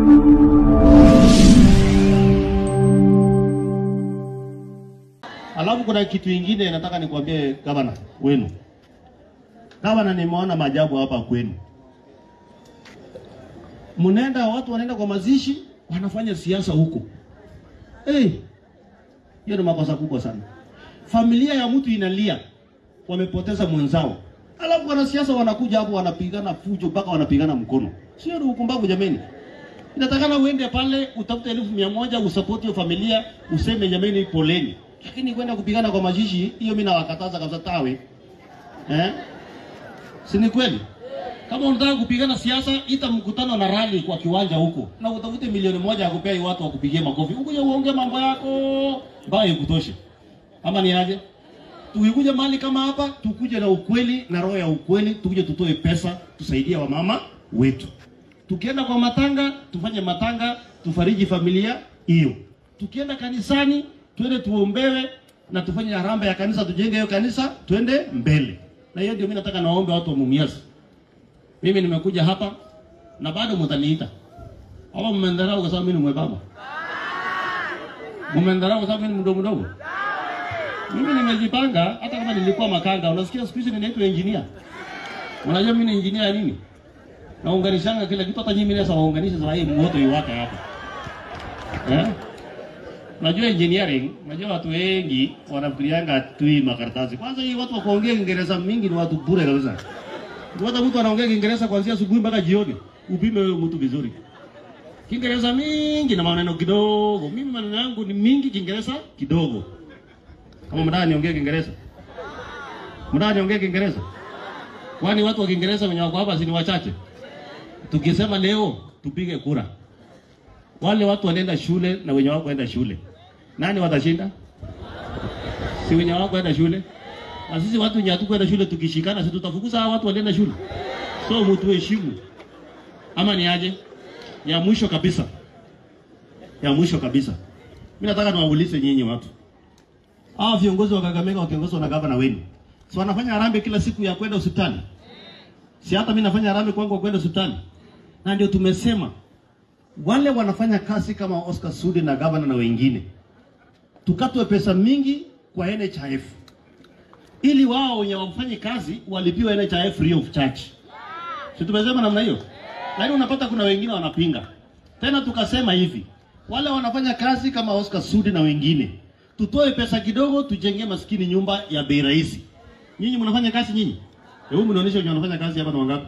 Alafu kuna kitu ingine nataka nikwambie gavana wenu. Gavana, nimeona maajabu hapa kwenu. Mnaenda watu wanaenda kwa mazishi, wanafanya siasa huko. Eh. Hiyo ni makosa kubwa sana. Familia ya mtu inalia, wamepoteza mwenzao. Alafu wanasiasa wanakuja hapo wanapigana fujo mpaka wanapigana mkono. Sio ni ukumbavu jameni. Inatakana uende pale utafute elfu mia moja usapoti hiyo familia, useme jameni, poleni. Lakini kwenda kupigana kwa mazishi, hiyo mimi nawakataza kabisa tawe. Eh? Si ni kweli? Kama unataka kupigana siasa, ita mkutano na rally kwa kiwanja huko, na utafute milioni moja ya kupea watu wakupigie makofi, ukuje uongee mambo yako mpaka ikutoshe. Ama ni aje? Tukikuja mahali kama hapa, tukuje na ukweli na roho ya ukweli, tukuje tutoe pesa, tusaidie wamama wetu. Tukienda kwa matanga, tufanye matanga, tufariji familia hiyo. Tukienda kanisani, twende tuombewe na tufanye harambee ya kanisa, tujenge hiyo kanisa, twende mbele. Na hiyo ndio mimi nataka naombe watu wa Mumias. Mimi nimekuja hapa na bado mtaniita. Ama mmendharau kwa sababu mimi ni mwembamba? Mmendharau kwa sababu mimi ni mdogo mdogo? Mimi nimejipanga hata kama nilikuwa makanga. Unasikia siku hizi ninaitwa engineer. Unajua mimi ni engineer ya nini? Naunganishanga kila kitu hata nyinyi mimi sasa waunganisha sasa hii moto iwaka hapa. Eh? Najua engineering, najua watu wengi wanafikirianga tui makaratasi. Kwanza hii watu wa kuongea Kiingereza mingi ni watu bure kabisa. Watu mtu anaongea Kiingereza kuanzia asubuhi mpaka jioni. Upime huyo mtu vizuri. Kiingereza mingi na maneno kidogo. Mimi maneno yangu ni mingi, Kiingereza kidogo. Kama mnataka niongee Kiingereza. Mnataka niongee Kiingereza? Kwani watu wa Kiingereza wenye wako hapa si ni wachache? Tukisema leo tupige kura. Wale watu wanaenda shule na wenye wako enda shule. Nani watashinda? Si wenye wako enda shule? Na sisi watu wenye hatukwenda shule tukishikana, si tutafukuza hao watu walienda shule? So mtu heshimu. Ama ni aje? Ya mwisho kabisa. Ya mwisho kabisa. Mimi nataka niwaulize nyinyi watu. Hawa viongozi wa Kakamega wakiongozwa na gavana wenu. Si wanafanya harambee kila siku ya kwenda hospitali? Si hata mimi nafanya harambee kwangu kwenda hospitali. Na ndio tumesema wale wanafanya kazi kama Oscar Sudi na gavana na wengine, tukatwe pesa mingi kwa NHIF ili wao wenye wafanye kazi walipiwe NHIF free of charge. Si tumesema namna hiyo? Lakini unapata kuna wengine wanapinga. Tena tukasema hivi, wale wanafanya kazi kama Oscar Sudi na wengine, tutoe pesa kidogo, tujengee maskini nyumba ya bei rahisi. Nyinyi mnafanya kazi nyinyi? Hebu mnionyeshe wenye wanafanya kazi hapa ni wangapi?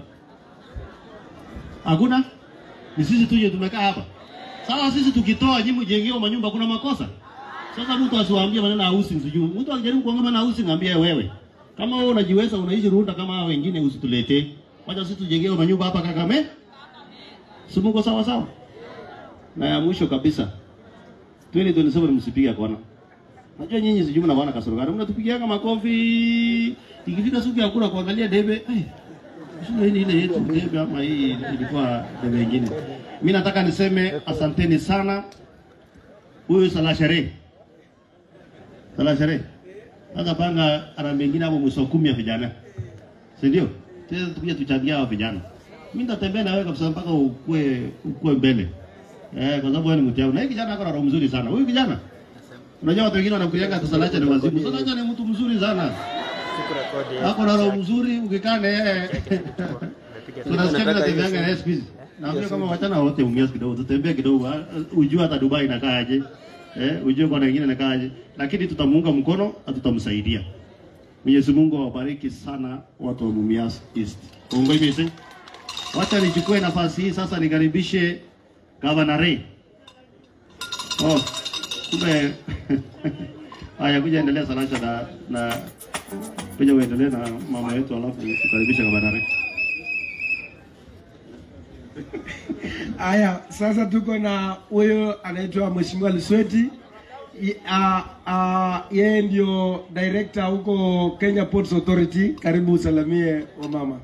Hakuna? Ni sisi tuje tumekaa hapa. Sawa, sisi tukitoa nyinyi mjengewe manyumba kuna makosa. Sasa mtu asiwaambie maneno ya housing sijui. Mtu akijaribu kuongea maneno ya housing ambie wewe. Kama wewe unajiweza unaishi Runda kama hao wengine usituletee. Wacha sisi tujengewe manyumba hapa Kakame. Si mko sawa sawa? Na ya mwisho kabisa. 2027 msipige kona. Najua nyinyi sijui mnaona kasoro gani. Mnatupigiaga makofi. Ikifika siku ya kura kuangalia debe, eh. Sio hii ile yetu debe ama hii ilikuwa debe nyingine. Mimi nataka niseme asanteni sana. Huyu Salashere. Salashere. Sasa panga ara mengine hapo mwisho kumi ya vijana. Si ndio? Sasa tukija tuchangia hao vijana. Mimi nitatembea na wewe kabisa mpaka ukue ukue mbele. Eh, kwa sababu wewe ni mtu yangu. Na hii kijana ako na roho mzuri sana. Huyu kijana. Unajua watu wengine wanafikirianga hata Salacha ni wazimu. Salacha ni mtu mzuri sana. Ako na roho mzuri ukikaa na yeye. Tunasikia mimi natembeanga na yeye siku hizi. Naambia kama wachana wote umias kidogo, tutembee kidogo, ah, ujue hata Dubai inakaaje. Eh, ujue kwa wengine inakaaje. Lakini tutamuunga mkono na tutamsaidia. Mwenyezi Mungu awabariki sana watu wa Mumias East. Mungu ibise. Wacha nichukue nafasi hii sasa nikaribishe Governor Ray. Oh, kumbe haya kuja endelea Salacha na na kuja uendelee na mama yetu alafu tukaribisha Governor Ray. Aya, sasa tuko na huyo anaitwa Mheshimiwa Lisweti. I- ah, ah, Yeye ndio director huko Kenya Ports Authority. Karibu usalamie wamama.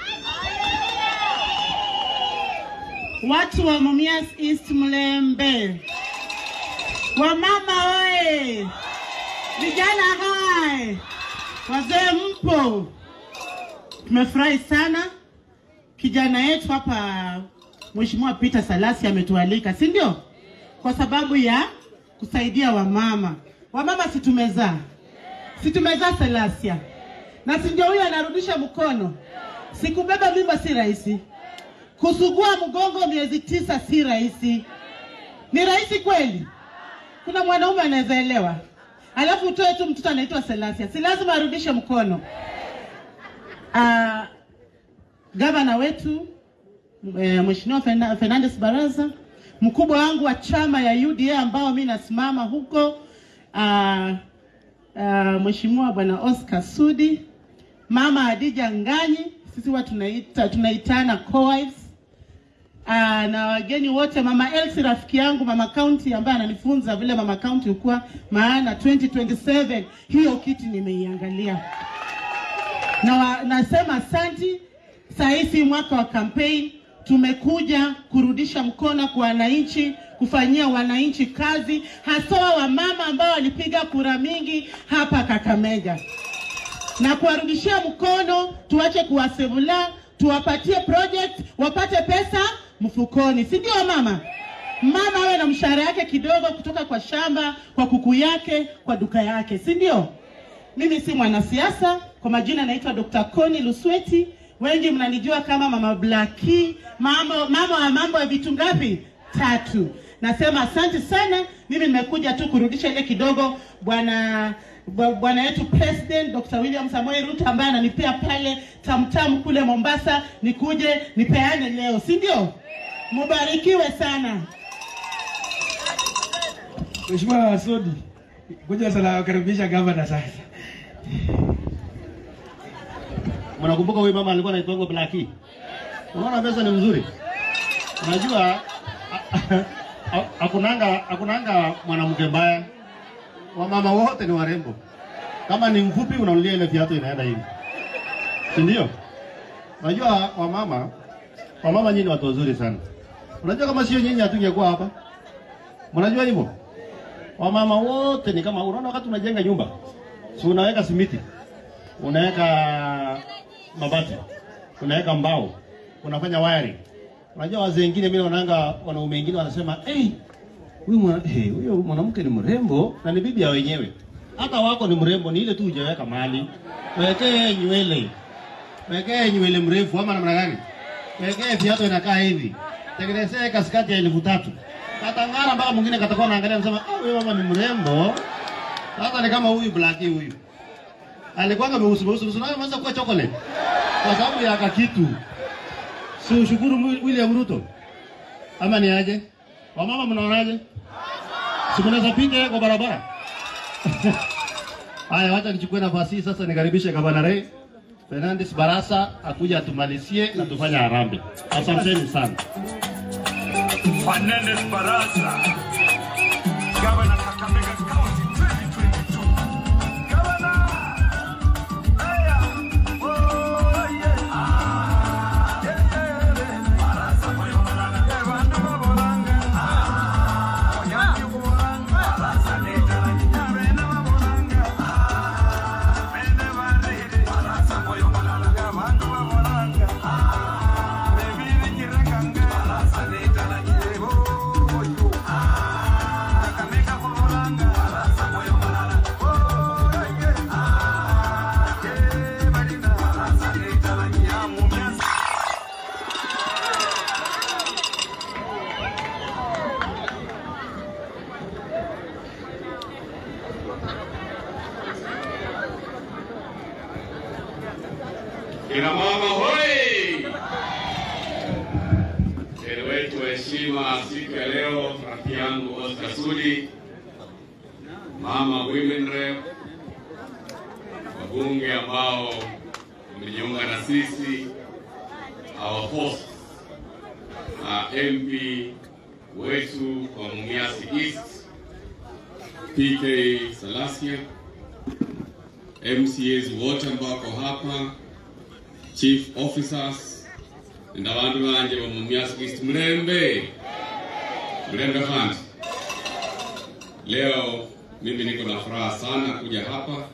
Watu wa Mumias East Mlembe, wamama oye, vijana hai, wazee mpo, tumefurahi sana kijana yetu hapa Mheshimiwa Peter Salasi ametualika, si ndio? Kwa sababu ya kusaidia wamama. Wamama si tumezaa, si tumezaa Salasia, na si ndio huyo anarudisha mkono. Sikubeba mimba si rahisi, kusugua mgongo miezi tisa si rahisi. Ni rahisi kweli? Kuna mwanaume anaweza elewa, alafu utoe tu mtoto anaitwa Salasia, si lazima arudishe mkono. Uh, gavana wetu eh, Mheshimiwa Ferna- Fernandes Baraza, mkubwa wangu wa chama ya UDA ambao mi nasimama huko uh, uh, Mheshimiwa Bwana Oscar Sudi, Mama Hadija Nganyi, sisi huwa tunaita tunaitana co-wives uh, na wageni wote, Mama Elsie rafiki yangu, Mama County ambaye ananifunza vile Mama County hukuwa, maana 2027 hiyo kiti nimeiangalia na wa, nasema asanti. Saa hii si mwaka wa campaign, tumekuja kurudisha mkono kwa wananchi, kufanyia wananchi kazi, haswa wamama ambao walipiga kura mingi hapa Kakamega, na kuwarudishia mkono, tuache kuwasevula, tuwapatie project, wapate pesa mfukoni, si ndio mama? Mama awe na mshahara yake kidogo kutoka kwa shamba, kwa kuku yake, kwa duka yake, si ndio? Mimi si mwanasiasa, kwa majina naitwa Dr. Connie Lusweti. Wengi mnanijua kama Mama Blackie, mambo mama wa mambo ya vitu ngapi? Tatu. Nasema asante sana. Mimi nimekuja tu kurudisha ile kidogo bwana bwa- bwana yetu President Dr. William Samoei Ruto ambaye ananipea pale tamtam kule Mombasa, nikuje nipeane leo, si ndio? Mubarikiwe sana. Mheshimiwa Sodi, kuja sana karibisha gavana sasa. Mnakumbuka huyu mama alikuwa anaitwa Blackie? Unaona pesa ni mzuri. Unajua hakunanga hakunanga mwanamke mbaya. Wamama wote ni warembo. Kama ni mfupi unanulia ile viatu inaenda hivi. Si ndio? Unajua wamama wamama nyinyi ni watu wazuri sana. Unajua kama sio nyinyi hatungekuwa hapa. Mnajua hivyo? Wamama wote ni kama unaona wakati unajenga nyumba. Si unaweka simiti unaweka mabati, unaweka mbao, unafanya wiring. Unajua wazee wengine, mimi naonanga wanaume wengine wanasema hey, huyu mwa, hey, huyo mwanamke ni mrembo na ni bibi ya wenyewe. Hata wako ni mrembo, ni ile tu hujaweka mahali. Wekee nywele, wekee nywele mrefu ama namna gani? Wekee viatu inakaa hivi, tengenezee kaskati ya elfu tatu katangara mpaka mwingine katakuwa naangalia anasema, ah, huyu mama ni mrembo. Sasa ni kama huyu Blackie huyu alikuwa meusi meusi meusi, nayo ameanza kuwa chocolate kwa sababu ya kakitu. Si ushukuru Mwi- William Ruto ama ni aje? Wamama mnaonaje? Si mnaweza pinga kwa barabara? Haya, wacha nichukue nafasi hii sasa nikaribishe Gavana Ray Fernandes Barasa akuja atumalizie na tufanye harambee. Asanteni sana. Fernandez Barasa, Governor Kakamega County 2022. Governor! Aya! Oh, yeah. Ah, yeah, yeah, yeah. Barasa moyo malanga. Yeah, bandu babolanga. Ah, onyanyi kubolanga. Barasa netala nyinyabena babolanga. Ah, bene barere. Barasa moyo malanga. Yeah, bandu babolanga. Ah, bebiri nyirakanga. Barasa netala nyebo. Oyo. Ah, Kakamega kubolanga. Barasa moyo malanga. Oh, yeah. Ah, yeah, balina. Barasa netala nyamumyasa. Kina mama hoi! Mgeni wetu wa heshima siku ya leo, rafiki yangu Oscar Sudi, mama women rep, wabunge ambao wamejiunga na sisi, our host uh, MP wetu wa Mumias East, PK Salasia, MCAs wote ambao wako hapa chief officers na bandu banje ba Mumias East mlembe mlembe kandi leo mimi niko na furaha sana kuja hapa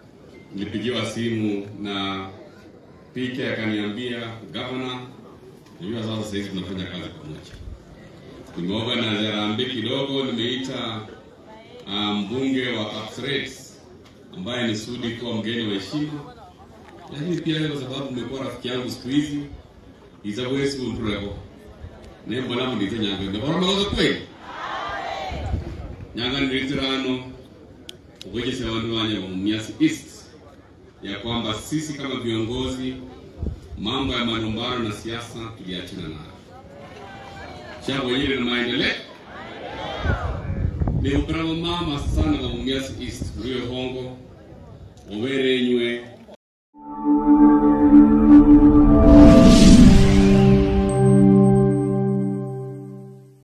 nilipigiwa simu na PK akaniambia governor Najua sasa sasa hivi tunafanya kazi pamoja. Nimeorganize harambee kidogo, nimeita ah, mbunge wa Kapseret ambaye ni Sudi kuwa mgeni wa heshima, lakini pia wewe kwa sababu umekuwa rafiki yangu siku hizi izawezi kuntureko nembo namo ndite nyanga ndakoromakoza kweli nyanga ndiritirano ukwenyesa vanhu vanye va mumias east ya kwamba sisi kama viongozi mambo ya malumbano na siasa tuliachana nayo chango wenyewe na maendeleo ni upravo mama sana va mumias east uriwe hongo overenywe